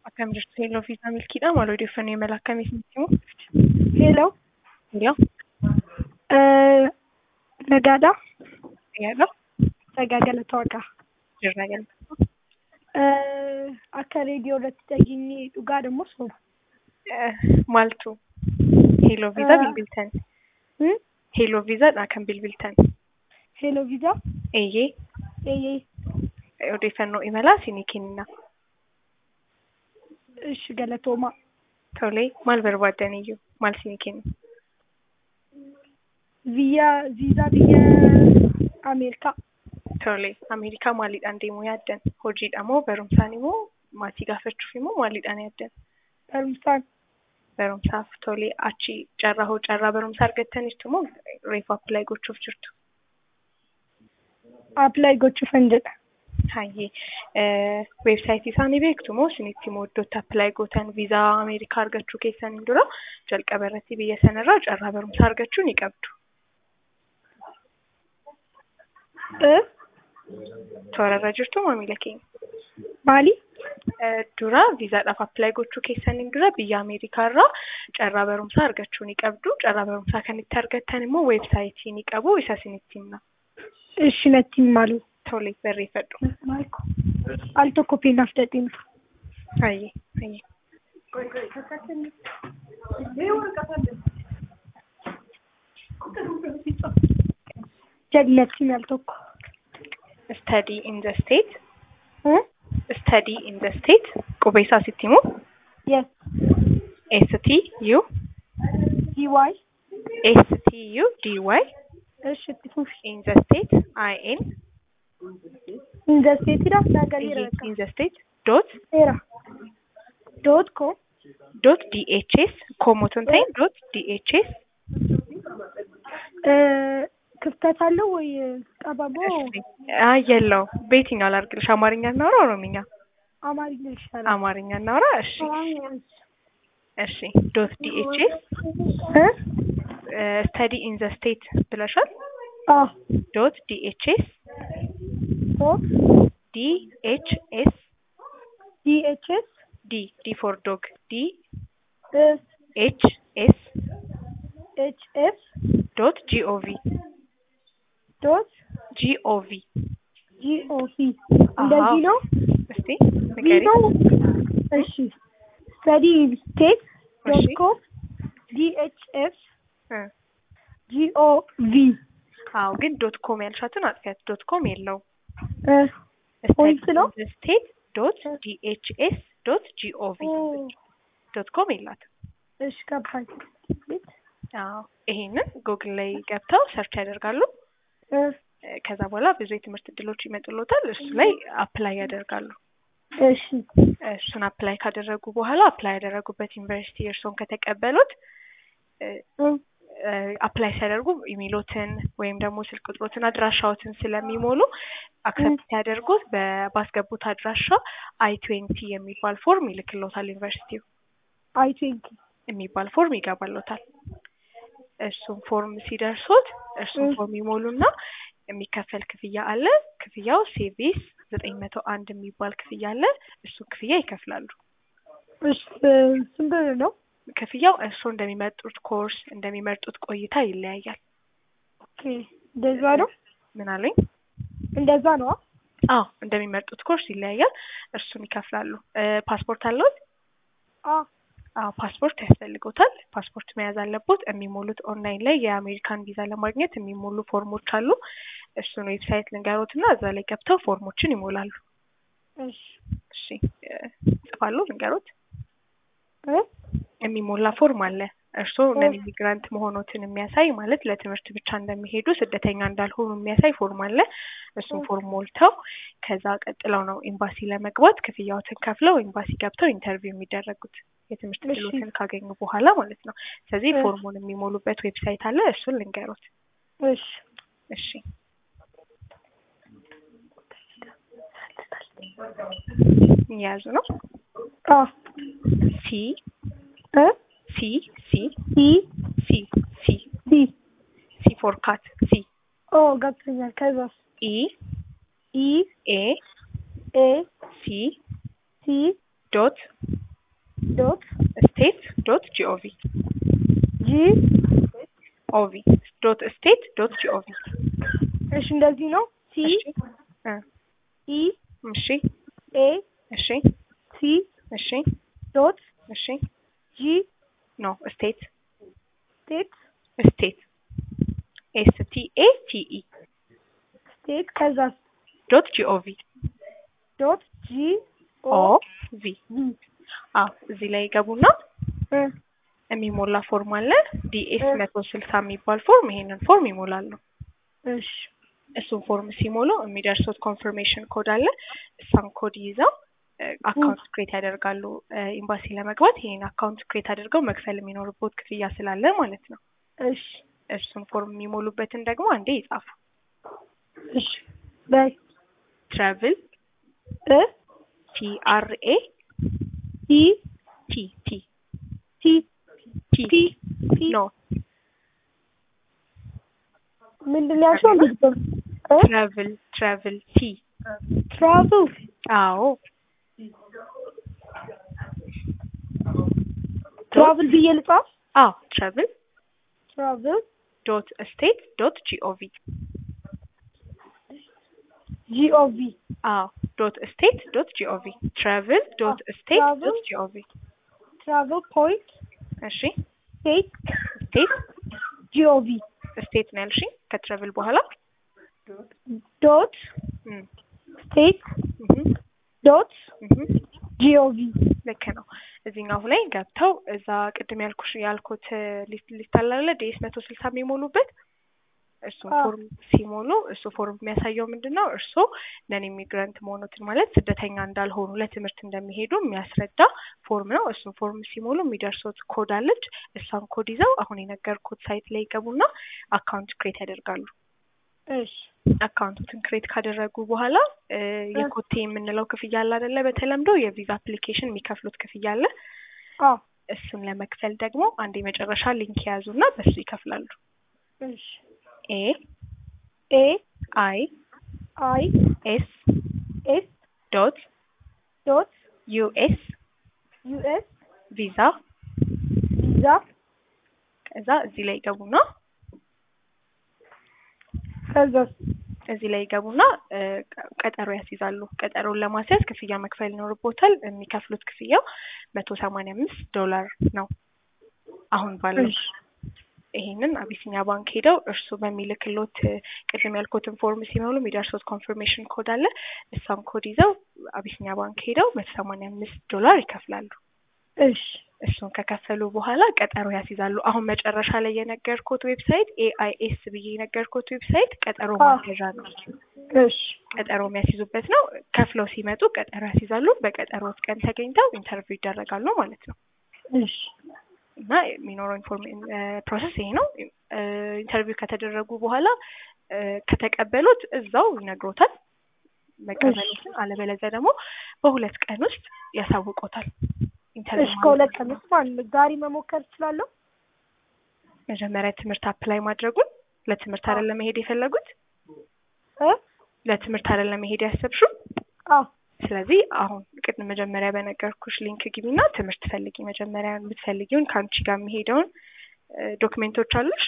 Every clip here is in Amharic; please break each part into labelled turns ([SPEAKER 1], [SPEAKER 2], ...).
[SPEAKER 1] Akkam jirtu Hello Fiisaa Milkiidha. Maal odeeffannoo imala akkamii isinitti himu?
[SPEAKER 2] Hello.
[SPEAKER 1] Hello.
[SPEAKER 2] Eh, Nagaadha.
[SPEAKER 1] Fayyaadha.
[SPEAKER 2] Nagaa galata waaqaa.
[SPEAKER 1] Jirra galma.
[SPEAKER 2] Eh, Akka reediyoo irratti dhageenye dhugaadha moo soba?
[SPEAKER 1] Maaltu? Hello Fiisaa
[SPEAKER 2] Eh.
[SPEAKER 1] bilbiltan.
[SPEAKER 2] Hmm?
[SPEAKER 1] Hello Fiisaadha kan bilbiltan.
[SPEAKER 2] Hello viizaa?
[SPEAKER 1] Eeyyee.
[SPEAKER 2] Eeyyee.
[SPEAKER 1] Odeeffannoo imalaa isinii kenna.
[SPEAKER 2] Ishi galatoomaa.
[SPEAKER 1] Tolee, maal barbaaddaniyyuu? Maal isinii kenna?
[SPEAKER 2] Biyya viizaa biyya Ameerikaa.
[SPEAKER 1] Tolee, Ameerikaa maaliidhaan deemuu yaaddan? Hojiidha moo barumsaan immoo maatii gaafachuuf immoo maaliidhaan yaaddan?
[SPEAKER 2] Barumsaan.
[SPEAKER 1] Barumsaaf tolee achi carraa hoo carraa barumsaa argattaniirtu moo reefu appilaayi gochuuf jirtu?
[SPEAKER 2] Appilaayi gochuufan jedha.
[SPEAKER 1] Hayyee weebsaayitii isaanii beektu moo isinitti immoo iddootti appilaayi gootan viizaa Ameerikaa argachuu keessaniin dura jalqaba irratti biyya sanarraa carraa barumsaa argachuu ni qabdu.
[SPEAKER 2] Eh?
[SPEAKER 1] Toorarra jirtu maamila keenya.
[SPEAKER 2] Maali?
[SPEAKER 1] Eh, Dura viizaadhaaf appilaayi gochuu keessaniin dura biyya Ameerikaarraa carraa barumsaa argachuu ni qabdu. Carraa barumsaa kan itti argattan immoo weebsaayitii ni qabu isa isinitti himna.
[SPEAKER 2] Ishi natti maalu?
[SPEAKER 1] Tolee barreeffadhu.
[SPEAKER 2] Al tokko peenaaf dadhiin.
[SPEAKER 1] Hayyee hayyee.
[SPEAKER 2] Jallinatti al tokko.
[SPEAKER 1] Study in the state.
[SPEAKER 2] Hmm?
[SPEAKER 1] Study in the state. Qubee isaa sitti himu.
[SPEAKER 2] Yes.
[SPEAKER 1] S T U
[SPEAKER 2] DY.
[SPEAKER 1] S T U D Y
[SPEAKER 2] Ishi itti fufi.
[SPEAKER 1] in the state I N
[SPEAKER 2] Indasteetiidha. Nagariira
[SPEAKER 1] in the state dot
[SPEAKER 2] Seera. Doot koo.
[SPEAKER 1] dot D H S ኮሞቶን ታይም ዶት ዲ ኤች ኤስ
[SPEAKER 2] ክፍተት አለው ወይ ጠበቦ?
[SPEAKER 1] አይ የለው በየትኛው ላድርግልሽ? አማርኛ እናውራ ኦሮምኛ?
[SPEAKER 2] አማርኛ ይሻላል።
[SPEAKER 1] አማርኛ እናውራ። እሺ እሺ ዶት ዲ ኤች ኤስ
[SPEAKER 2] እ?
[SPEAKER 1] ስተዲ ኢን ዘ ስቴት ብለሻል።
[SPEAKER 2] አዎ።
[SPEAKER 1] ዶት ዲ ኤች ኤስ
[SPEAKER 2] ኦ
[SPEAKER 1] ዲ ኤች ኤስ
[SPEAKER 2] ዲኤችኤስ
[SPEAKER 1] ዲ ዲ ፎር ዶግ ዲ
[SPEAKER 2] ኤስ
[SPEAKER 1] ኤች ኤስ
[SPEAKER 2] ኤች ኤስ
[SPEAKER 1] ዶት ጂኦቪ
[SPEAKER 2] ዶት
[SPEAKER 1] ጂኦቪ
[SPEAKER 2] ጂኦቪ እንደዚህ ነው።
[SPEAKER 1] እስቲ
[SPEAKER 2] ቪ
[SPEAKER 1] ንገሪ።
[SPEAKER 2] ነው። እሺ ስተዲ ስቴት ዶት
[SPEAKER 1] እሺ
[SPEAKER 2] ኮም ዲኤችኤስ
[SPEAKER 1] እ
[SPEAKER 2] ጂኦቪ
[SPEAKER 1] አዎ ግን ዶት ኮም ያልሻትን አጥፊያት። ዶት ኮም የለውም።
[SPEAKER 2] እ ፖይንት ነው?
[SPEAKER 1] ስቴት ዶት ዲኤችኤስ ዶት ጂኦቪ ዶት ኮም የላትም።
[SPEAKER 2] እሺ ገባኝ።
[SPEAKER 1] አዎ ይሄንን ጉግል ላይ ገብተው ሰርች ያደርጋሉ።
[SPEAKER 2] እ
[SPEAKER 1] እ ከዛ በኋላ ብዙ የትምህርት እድሎች ይመጡሎታል። እሱ ላይ አፕላይ ያደርጋሉ።
[SPEAKER 2] እሺ
[SPEAKER 1] እሱን አፕላይ ካደረጉ በኋላ አፕላይ ያደረጉበት ዩኒቨርሲቲ እርስዎን ከተቀበሉት እ
[SPEAKER 2] እ
[SPEAKER 1] እ አፕላይ ሲያደርጉ ኢሜሎትን ወይም ደግሞ ስልክ ቁጥሮትን አድራሻዎትን ስለሚሞሉ አክሰፕት ሲያደርጉት በ- ባስገቡት አድራሻ አይ ትዌንቲ የሚባል ፎርም ይልክሎታል ዩኒቨርሲቲው
[SPEAKER 2] አይ ትዌንቲ
[SPEAKER 1] የሚባል ፎርም ይገባሎታል። እሱን ፎርም ሲደርሱት እሱን
[SPEAKER 2] እ
[SPEAKER 1] ፎርም ይሞሉና የሚከፈል ክፍያ አለ። ክፍያው ሴቪስ ዘጠኝ መቶ አንድ የሚባል ክፍያ አለ። እሱን ክፍያ ይከፍላሉ።
[SPEAKER 2] እሺ ስንት ብር ነው?
[SPEAKER 1] ክፍያው እርስዎ እንደሚመርጡት ኮርስ እንደሚመርጡት ቆይታ ይለያያል።
[SPEAKER 2] ኦኬ እንደዛ ነው።
[SPEAKER 1] ምን አሉኝ?
[SPEAKER 2] እንደዛ ነው።
[SPEAKER 1] አዎ እንደሚመርጡት ኮርስ ይለያያል። እርሱን ይከፍላሉ። እ ፓስፖርት አለዎት?
[SPEAKER 2] አዎ
[SPEAKER 1] አዎ ፓስፖርት ያስፈልጎታል። ፓስፖርት መያዝ አለቦት። የሚሞሉት ኦንላይን ላይ የአሜሪካን ቪዛ ለማግኘት የሚሞሉ ፎርሞች አሉ። እሱን ዌብሳይት ልንገሮት እና እዛ ላይ ገብተው ፎርሞችን ይሞላሉ።
[SPEAKER 2] እሺ
[SPEAKER 1] እሺ እ ጽፋሉ ልንገሮት።
[SPEAKER 2] እ
[SPEAKER 1] የሚሞላ ፎርም አለ። እርስዎ ነን ኢሚግራንት መሆኖትን የሚያሳይ ማለት ለትምህርት ብቻ እንደሚሄዱ ስደተኛ እንዳልሆኑ የሚያሳይ ፎርም አለ። እሱን ፎርም ሞልተው ከዛ ቀጥለው ነው ኤምባሲ ለመግባት ክፍያዎትን ከፍለው ኤምባሲ ገብተው ኢንተርቪው የሚደረጉት የትምህርት
[SPEAKER 2] እሺ
[SPEAKER 1] እድሎትን ካገኙ በኋላ ማለት ነው። ስለዚህ
[SPEAKER 2] እ
[SPEAKER 1] ፎርሙን የሚሞሉበት ዌብሳይት አለ። እሱን ልንገሮት።
[SPEAKER 2] እሺ
[SPEAKER 1] እሺ እየያዙ ነው።
[SPEAKER 2] አዎ
[SPEAKER 1] ሲ
[SPEAKER 2] እ
[SPEAKER 1] ሲ ሲ
[SPEAKER 2] ሲ
[SPEAKER 1] ሲ ሲ
[SPEAKER 2] ሲ
[SPEAKER 1] ሲ ፎር ካት ሲ
[SPEAKER 2] ኦ ገብቶኛል። ከዛስ
[SPEAKER 1] ኢ
[SPEAKER 2] ኢ
[SPEAKER 1] ኤ
[SPEAKER 2] ኤ
[SPEAKER 1] ሲ
[SPEAKER 2] ሲ
[SPEAKER 1] ዶት
[SPEAKER 2] ዶት
[SPEAKER 1] ስቴት ዶት ጂኦቪ
[SPEAKER 2] ጂ
[SPEAKER 1] ኦቪ ዶት ስቴት ዶት ጂኦቪ
[SPEAKER 2] እሺ እንደዚህ ነው። ሲ
[SPEAKER 1] እሺ እ
[SPEAKER 2] ኢ
[SPEAKER 1] እሺ
[SPEAKER 2] ኤ
[SPEAKER 1] እሺ
[SPEAKER 2] ሲ
[SPEAKER 1] እሺ
[SPEAKER 2] ዶት
[SPEAKER 1] እሺ
[SPEAKER 2] ጂ
[SPEAKER 1] ኖ ስቴት
[SPEAKER 2] ስቴት
[SPEAKER 1] ስቴት ኤስ ቲ ኤ ቲ ኢ
[SPEAKER 2] ስቴት ከዛ
[SPEAKER 1] ዶት ጂኦቪ
[SPEAKER 2] ዶት ጂ
[SPEAKER 1] ኦ
[SPEAKER 2] ኦ
[SPEAKER 1] ቪ
[SPEAKER 2] ቪ
[SPEAKER 1] አዎ እዚህ ላይ ይገቡና
[SPEAKER 2] እ
[SPEAKER 1] የሚሞላ ፎርም አለ ዲኤስ
[SPEAKER 2] እ
[SPEAKER 1] መቶ ስልሳ የሚባል ፎርም ይሄንን ፎርም ይሞላሉ
[SPEAKER 2] እሺ
[SPEAKER 1] እሱን ፎርም ሲሞሉ የሚደርሱት ኮንፈርሜሽን ኮድ አለ እሷን ኮድ ይዘው አካውንት ክሬት ያደርጋሉ ኤምባሲ ለመግባት ይሄን አካውንት ክሬት አድርገው መክፈል የሚኖርበት ክፍያ ስላለ ማለት ነው
[SPEAKER 2] እሺ
[SPEAKER 1] እሱን ፎርም የሚሞሉበትን ደግሞ አንዴ ይጻፉ
[SPEAKER 2] እሺ በይ
[SPEAKER 1] ትራቭል
[SPEAKER 2] እ
[SPEAKER 1] ቲአርኤ
[SPEAKER 2] ቲ
[SPEAKER 1] ቲ ቲ
[SPEAKER 2] ቲ
[SPEAKER 1] ቲ
[SPEAKER 2] ቲ ቲ
[SPEAKER 1] ኖ
[SPEAKER 2] ምንድን ነው ያልሽው? እንግዲህ እ
[SPEAKER 1] ትራቭል ትራቭል ቲ
[SPEAKER 2] ትራቭል
[SPEAKER 1] አዎ
[SPEAKER 2] ትራቭል ብዬ ልጻፍ?
[SPEAKER 1] አዎ ትራቭል
[SPEAKER 2] ትራቭል
[SPEAKER 1] ዶት ስቴት ዶት ጂኦቪ
[SPEAKER 2] ጂኦቪ
[SPEAKER 1] አዎ ዶት ስቴት ዶት ጂኦቪ ትራቭል ዶት ስቴት
[SPEAKER 2] travel
[SPEAKER 1] ዶት ጂኦቪ
[SPEAKER 2] ትራቭል ፖይንት
[SPEAKER 1] እሺ
[SPEAKER 2] ስቴት
[SPEAKER 1] ስቴት
[SPEAKER 2] ጂኦቪ
[SPEAKER 1] ስቴት ነው ያልሽኝ ከትራቭል በኋላ
[SPEAKER 2] ዶት
[SPEAKER 1] እም፣
[SPEAKER 2] ስቴት
[SPEAKER 1] እህም፣
[SPEAKER 2] ዶት
[SPEAKER 1] እህም፣
[SPEAKER 2] ጂኦቪ
[SPEAKER 1] ልክ ነው እዚህኛው ላይ ገብተው እዛ ቅድም ያልኩሽ ያልኩት ሊስት ሊስት አለ አይደለ ዲኤስ መቶ ስልሳ የሚሞሉበት እሱን
[SPEAKER 2] አዎ።
[SPEAKER 1] ፎርም ሲሞሉ እሱ ፎርም የሚያሳየው ምንድን ነው እርስዎ ነን ኢሚግራንት መሆኑትን ማለት ስደተኛ እንዳልሆኑ ለትምህርት እንደሚሄዱ የሚያስረዳ ፎርም ነው እሱን ፎርም ሲሞሉ የሚደርሱት ኮድ አለች እሷን ኮድ ይዘው አሁን የነገርኩት ሳይት ላይ ይገቡና አካውንት ክሬት ያደርጋሉ
[SPEAKER 2] እሺ
[SPEAKER 1] አካውንቱን ክሬት ካደረጉ በኋላ እ የኮቴ የምንለው ክፍያ አለ አይደለ በተለምዶ የቪዛ አፕሊኬሽን የሚከፍሉት ክፍያ አለ
[SPEAKER 2] አዎ
[SPEAKER 1] እሱን ለመክፈል ደግሞ አንድ የመጨረሻ ሊንክ የያዙና በሱ ይከፍላሉ
[SPEAKER 2] እሺ
[SPEAKER 1] ኤ
[SPEAKER 2] ኤ
[SPEAKER 1] አይ
[SPEAKER 2] አይ
[SPEAKER 1] ኤስ
[SPEAKER 2] ኤስ
[SPEAKER 1] ዶት
[SPEAKER 2] ዶት
[SPEAKER 1] ዩኤስ
[SPEAKER 2] ዩኤስ
[SPEAKER 1] ቪዛ
[SPEAKER 2] ቪዛ
[SPEAKER 1] ከዛ እዚህ ላይ ይገቡና
[SPEAKER 2] ከዛ
[SPEAKER 1] እዚህ ላይ ይገቡና እ ቀ- ቀጠሮ ያስይዛሉ ቀጠሮን ለማስያዝ ክፍያ መክፈል ይኖርቦታል የሚከፍሉት ክፍያው መቶ ሰማንያ አምስት ዶላር ነው አሁን ባለው
[SPEAKER 2] እሺ
[SPEAKER 1] ይሄንን አቢሲኒያ ባንክ ሄደው እርሱ በሚልክሎት እ ቅድም ያልኩትን ፎርም ሲሞሉ የሚደርሱት ኮንፈርሜሽን ኮድ አለ እሷን ኮድ ይዘው አቢሲኒያ ባንክ ሄደው መቶ ሰማንያ አምስት ዶላር ይከፍላሉ
[SPEAKER 2] እሺ
[SPEAKER 1] እሱን ከከፈሉ በኋላ ቀጠሮ ያስይዛሉ አሁን መጨረሻ ላይ የነገርኩት ዌብሳይት ኤአይኤስ ብዬ የነገርኩት ዌብሳይት ቀጠሮ
[SPEAKER 2] አዎ።
[SPEAKER 1] ማስያዣ ነው
[SPEAKER 2] እሺ
[SPEAKER 1] ቀጠሮ የሚያስይዙበት ነው ከፍለው ሲመጡ ቀጠሮ ያስይዛሉ በቀጠሮት ቀን ተገኝተው ኢንተርቪው ይደረጋሉ ማለት ነው
[SPEAKER 2] እሺ
[SPEAKER 1] እና የሚኖረው ኢንፎርሜ ፕሮሰስ ይሄ ነው እ ኢንተርቪው ከተደረጉ በኋላ እ ከተቀበሉት እዛው ይነግሮታል መቀበሉትን አለበለዚያ ደግሞ በሁለት ቀን ውስጥ ያሳውቆታል ኢንተርቪው
[SPEAKER 2] እሺ ከሁለት ቀን ውስጥ ማለት ነው ዛሬ መሞከር እችላለሁ?
[SPEAKER 1] መጀመሪያ ትምህርት አፕላይ ማድረጉን ለትምህርት አይደለም መሄድ የፈለጉት
[SPEAKER 2] እ
[SPEAKER 1] ለትምህርት አይደለም መሄድ ያሰብሽው
[SPEAKER 2] አዎ
[SPEAKER 1] ስለዚህ አሁን ቅድም መጀመሪያ በነገርኩሽ ሊንክ ግቢና ትምህርት ፈልጊ መጀመሪያ የምትፈልጊውን ከአንቺ ጋር የሚሄደውን እ ዶክሜንቶች አሉሽ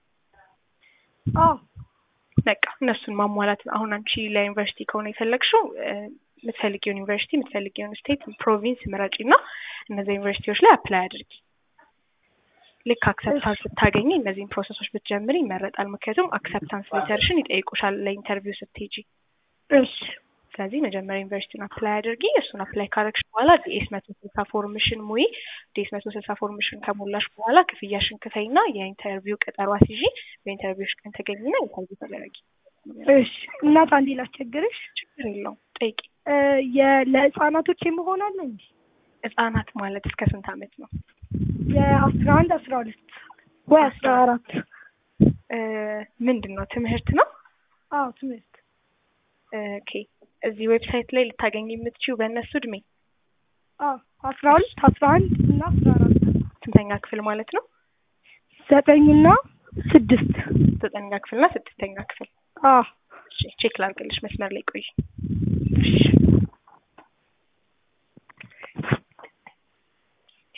[SPEAKER 2] አዎ
[SPEAKER 1] በቃ እነሱን ማሟላት ነው። አሁን አንቺ ለዩኒቨርሲቲ ከሆነ የፈለግሽው እ የምትፈልጊውን ዩኒቨርሲቲ የምትፈልጊውን ስቴት ፕሮቪንስ ምረጪ እና እነዚህ ዩኒቨርሲቲዎች ላይ አፕላይ አድርጊ። ልክ አክሰፕታንስ ስታገኝ እነዚህን ፕሮሰሶች ብትጀምሪ ይመረጣል። ምክንያቱም አክሰፕታንስ ሌተርሽን ይጠይቁሻል ለኢንተርቪው ስትሄጂ።
[SPEAKER 2] እሺ
[SPEAKER 1] ስለዚህ መጀመሪያ ዩኒቨርሲቲውን አፕላይ አድርጊ። እሱን አፕላይ ካረግሽ በኋላ ዲኤስ መቶ ስልሳ ፎርምሽን ሙይ። ዲኤስ መቶ ስልሳ ፎርምሽን ከሞላሽ በኋላ ክፍያሽን ክፈይና የኢንተርቪው ቀጠሮ አስይዢ። በኢንተርቪውሽ ቀን ተገኝና ኢንተርቪው ተደረጊ።
[SPEAKER 2] እሺ እናት አንዴ ላስቸግርሽ
[SPEAKER 1] ችግር የለውም ጠይቂ።
[SPEAKER 2] እ የ- ለህፃናቶች የመሆን አለ እንጂ
[SPEAKER 1] ህጻናት ማለት እስከ ስንት አመት ነው?
[SPEAKER 2] የአስራ አንድ አስራ ሁለት ወይ አስራ አራት
[SPEAKER 1] እ ምንድን ነው ትምህርት ነው?
[SPEAKER 2] አዎ ትምህርት
[SPEAKER 1] ኦኬ እዚህ ዌብሳይት ላይ ልታገኝ የምትችው በእነሱ እድሜ
[SPEAKER 2] አዎ አስራ ሁለት አስራ አንድ እና አስራ አራት
[SPEAKER 1] ስንተኛ ክፍል ማለት ነው?
[SPEAKER 2] ዘጠኝና ስድስት
[SPEAKER 1] ዘጠነኛ ክፍልና ስድስተኛ ክፍል።
[SPEAKER 2] አዎ
[SPEAKER 1] እሺ ቼክ ላድርግልሽ፣ መስመር ላይ ቆይ።
[SPEAKER 2] እሺ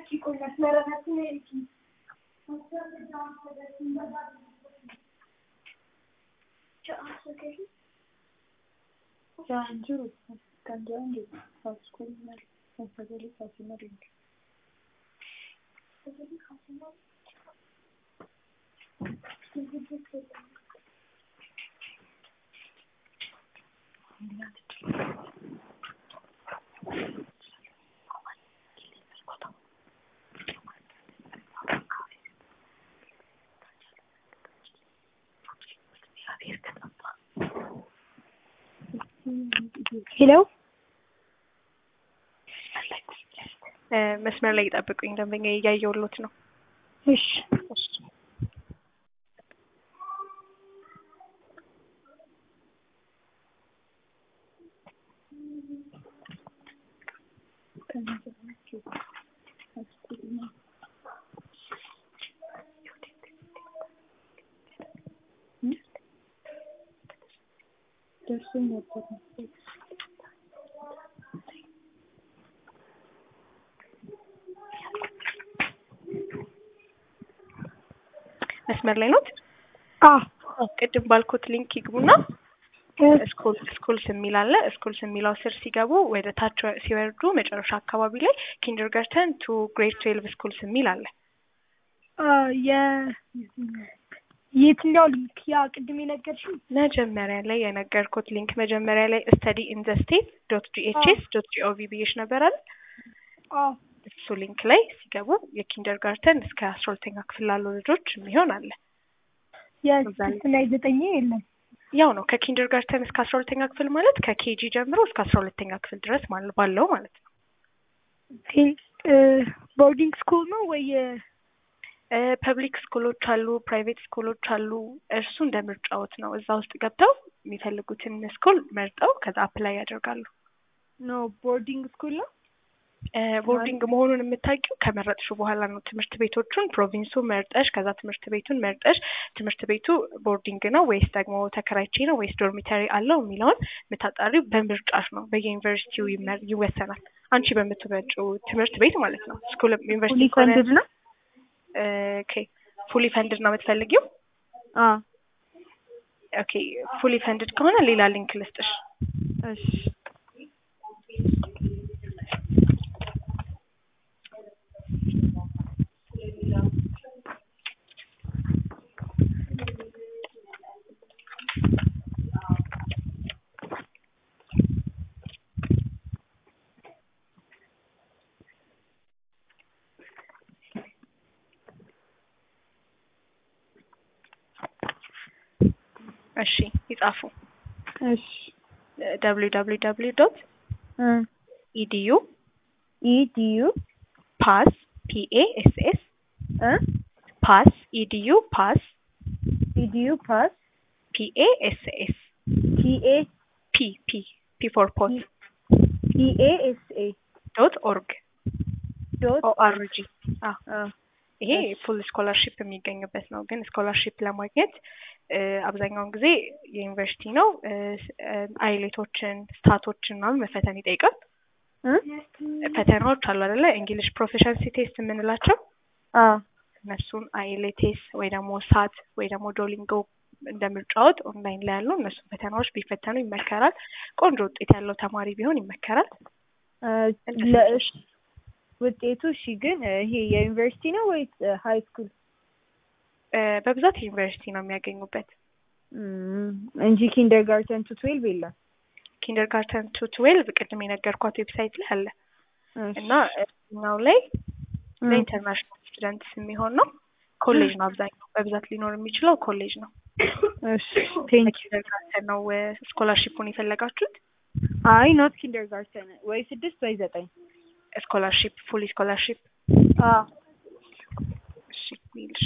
[SPEAKER 2] ሄሎ
[SPEAKER 1] መስመር ላይ ይጠብቁኝ፣ ደንበኛ እያየሁሎት ነው።
[SPEAKER 2] እሺ
[SPEAKER 3] ደርሶኝ ነበር።
[SPEAKER 1] መስመር ላይ ኖት?
[SPEAKER 2] አዎ
[SPEAKER 1] ቅድም ባልኮት ሊንክ ይግቡና ስኩል ስኩልስ የሚል አለ። ስኩልስ የሚለው ስር ሲገቡ ወደ ታች ሲወርዱ መጨረሻ አካባቢ ላይ ኪንደርጋርተን ቱ ግሬድ ትዌልቭ ስኩልስ የሚል አለ።
[SPEAKER 2] የ የትኛው ሊንክ? ያ ቅድም የነገርሽኝ
[SPEAKER 1] መጀመሪያ ላይ የነገርኩት ሊንክ መጀመሪያ ላይ ስተዲ ኢን ዘ ስቴት ዶት ጂኤችኤስ ዶት ጂኦቪ ብዬሽ ነበር አይደል?
[SPEAKER 2] አዎ
[SPEAKER 1] እሱ ሊንክ ላይ ሲገቡ የኪንደርጋርተን እስከ አስራ ሁለተኛ ክፍል ላሉ ልጆች የሚሆን አለ።
[SPEAKER 2] የስድስትና የዘጠኝ የለም።
[SPEAKER 1] ያው ነው ከኪንደርጋርተን እስከ አስራ ሁለተኛ ክፍል ማለት ከኬጂ ጀምሮ እስከ አስራ ሁለተኛ ክፍል ድረስ ማለት ባለው ማለት ነው።
[SPEAKER 2] ቦርዲንግ ስኩል ነው ወይ
[SPEAKER 1] ፐብሊክ ስኩሎች አሉ፣ ፕራይቬት ስኩሎች አሉ። እርሱ እንደ ምርጫዎት ነው። እዛ ውስጥ ገብተው የሚፈልጉትን ስኩል መርጠው ከዛ አፕላይ ያደርጋሉ።
[SPEAKER 2] ነው? ቦርዲንግ ስኩል ነው።
[SPEAKER 1] ቦርዲንግ መሆኑን የምታውቂው ከመረጥሹ በኋላ ነው። ትምህርት ቤቶቹን ፕሮቪንሱ መርጠሽ ከዛ ትምህርት ቤቱን መርጠሽ ትምህርት ቤቱ ቦርዲንግ ነው ወይስ ደግሞ ተከራይቼ ነው ወይስ ዶርሚተሪ አለው የሚለውን የምታጣሪው በምርጫሽ ነው። በየዩኒቨርሲቲው ይወሰናል። አንቺ በምትመጪው ትምህርት ቤት ማለት ነው። ስኩል ዩኒቨርሲቲ
[SPEAKER 2] ፉሊ ፈንድድ ነው።
[SPEAKER 1] ኦኬ ፉሊ ፈንድድ ነው የምትፈልጊው?
[SPEAKER 2] አዎ
[SPEAKER 1] ኦኬ ፉሊ ፈንድድ ከሆነ ሌላ ሊንክ ልስጥሽ።
[SPEAKER 2] እሺ
[SPEAKER 1] እሺ ይጻፉ።
[SPEAKER 2] እሺ
[SPEAKER 1] ደብሊው ደብሊው ደብሊው ዶት ኢዲዩ
[SPEAKER 2] ኢዲዩ
[SPEAKER 1] ፓስ ፒኤ ኤስ ኤስ ፓስ ኢዲዩ ፓስ
[SPEAKER 2] ኢዲዩ ፓስ
[SPEAKER 1] ፒኤ ኤስ ኤስ
[SPEAKER 2] ፒኤ
[SPEAKER 1] ፒ ፒ ፒ ፎር ፖት
[SPEAKER 2] ፒኤ ኤስ ኤ
[SPEAKER 1] ዶት ኦርግ
[SPEAKER 2] ዶት
[SPEAKER 1] ኦአርጂ ይሄ ፉል ስኮላርሺፕ የሚገኝበት ነው። ግን ስኮላርሺፕ ለማግኘት አብዛኛውን ጊዜ የዩኒቨርሲቲ ነው አይሌቶችን ስታቶችን ምናምን መፈተን ይጠይቃል። ፈተናዎች አሉ አይደለ? እንግሊሽ ፕሮፌሽንሲ ቴስት የምንላቸው እነሱን አይሌቴስ ወይ ደግሞ ሳት ወይ ደግሞ ዶሊንጎ እንደ ምርጫዎት ኦንላይን ላይ ያሉ እነሱን ፈተናዎች ቢፈተኑ ይመከራል። ቆንጆ ውጤት ያለው ተማሪ ቢሆን ይመከራል።
[SPEAKER 2] ውጤቱ እሺ። ግን ይሄ የዩኒቨርሲቲ ነው ወይስ ሀይ ስኩል?
[SPEAKER 1] በብዛት ዩኒቨርሲቲ ነው የሚያገኙበት
[SPEAKER 2] እንጂ ኪንደር ጋርተን ቱ ትዌልቭ የለም።
[SPEAKER 1] ኪንደር ጋርተን ቱ ትዌልቭ ቅድም የነገርኳት ዌብሳይት ላይ አለ እና እኛው ላይ ለኢንተርናሽናል ስቱደንትስ የሚሆን ነው። ኮሌጅ ነው አብዛኛው በብዛት ሊኖር የሚችለው ኮሌጅ ነው። ኪንደር ጋርተን ነው ስኮላርሺፑን የፈለጋችሁት?
[SPEAKER 2] አይ ኖት ኪንደር ጋርተን ወይ ስድስት ወይ ዘጠኝ
[SPEAKER 1] ስኮላርሺፕ ፉሊ ስኮላርሺፕ እሺ ይልሽ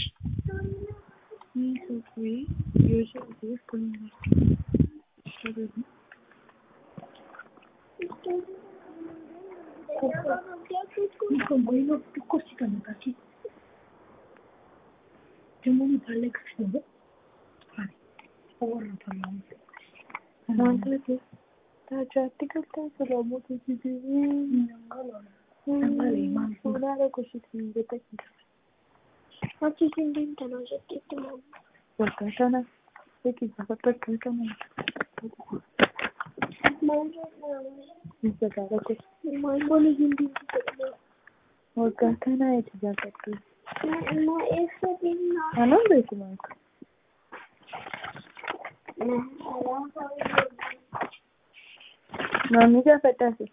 [SPEAKER 3] Waggaa kana eti jaalladhu. Anaan beekumaan kun. Maamii gaafadhaasi.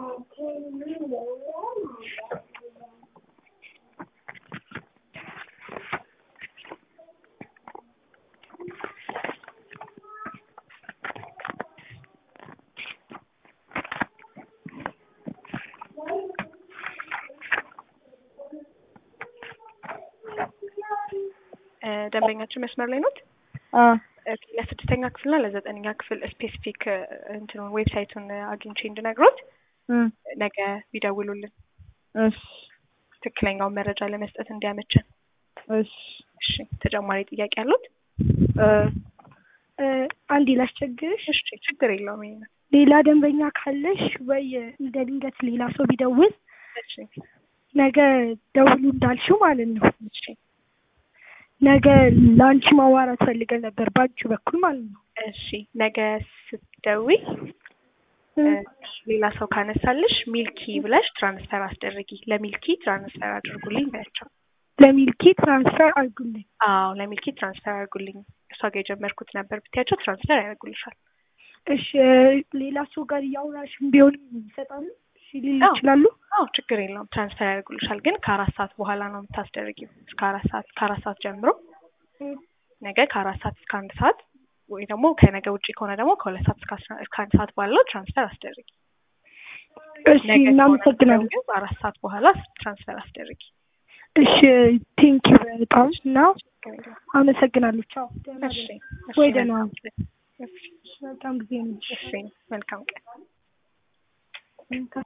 [SPEAKER 1] እ ደንበኛችን መስመር ላይ ኖት?
[SPEAKER 3] አዎ
[SPEAKER 1] እ ለስድስተኛ ክፍልና ለዘጠነኛ ክፍል ስፔሲፊክ እንትኑን ዌብሳይቱን አግኝቼ እንድነግሮት
[SPEAKER 3] እም፣
[SPEAKER 1] ነገ ቢደውሉልን
[SPEAKER 3] እሺ
[SPEAKER 1] ትክክለኛውን መረጃ ለመስጠት እንዲያመችን።
[SPEAKER 3] እሺ
[SPEAKER 1] እሺ ተጨማሪ ጥያቄ አሉት?
[SPEAKER 2] እ እ አንዴ ላስቸግርሽ።
[SPEAKER 1] እሺ ችግር የለውም። ይሄ ነው።
[SPEAKER 2] ሌላ ደንበኛ ካለሽ ወይ እንደ ድንገት ሌላ ሰው ቢደውል
[SPEAKER 1] እሺ
[SPEAKER 2] ነገ ደውሉ እንዳልሽው ማለት ነው።
[SPEAKER 1] እሺ
[SPEAKER 2] ነገ ለአንቺ ማዋራት ፈልገን ነበር በአንቺ በኩል ማለት ነው።
[SPEAKER 1] እሺ ነገ ስትደውይ እ ሌላ ሰው ካነሳልሽ ሚልኪ ብለሽ ትራንስፈር አስደርጊ። ለሚልኪ ትራንስፈር አድርጉልኝ በያቸው።
[SPEAKER 2] ለሚልኪ ትራንስፈር አድርጉልኝ።
[SPEAKER 1] አዎ ለሚልኪ ትራንስፈር አድርጉልኝ እሷ ጋር የጀመርኩት ነበር ብትያቸው ትራንስፈር ያደርጉልሻል።
[SPEAKER 2] እሺ ሌላ ሰው ጋር እያወራሽም ቢሆንም ይሰጣሉ? እሺ ሊሉ
[SPEAKER 1] አዎ።
[SPEAKER 2] ይችላሉ?
[SPEAKER 1] አዎ ችግር የለውም ትራንስፈር ያደርጉልሻል። ግን ከአራት ሰዓት በኋላ ነው የምታስደርጊው። እስከ አራት ሰዓት ከአራት ሰዓት ጀምሮ ነገ ከአራት ሰዓት እስከ አንድ ሰዓት ወይ ደግሞ ከነገ ውጭ ከሆነ ደግሞ ከሁለት ሰዓት እስከ አስራ እስከ አንድ ሰዓት ባለው ትራንስፈር አስደርጊ።
[SPEAKER 2] እሺ
[SPEAKER 1] ነገ ከሆነ
[SPEAKER 2] እናመሰግናለን።
[SPEAKER 1] ግን አራት ሰዓት በኋላ ትራንስፈር አስደርጊ።
[SPEAKER 2] እሺ ቴንኪው በጣም እና
[SPEAKER 1] ችግር የለውም።
[SPEAKER 2] አመሰግናለሁ። ቻው። ደህና
[SPEAKER 1] እሺ
[SPEAKER 2] ነኝ።
[SPEAKER 1] እሺ
[SPEAKER 2] ወይ ደህና
[SPEAKER 1] መልካም ቀን። እሺ
[SPEAKER 2] መልካም ጊዜ ነው።
[SPEAKER 1] እሺ መልካም ቀን።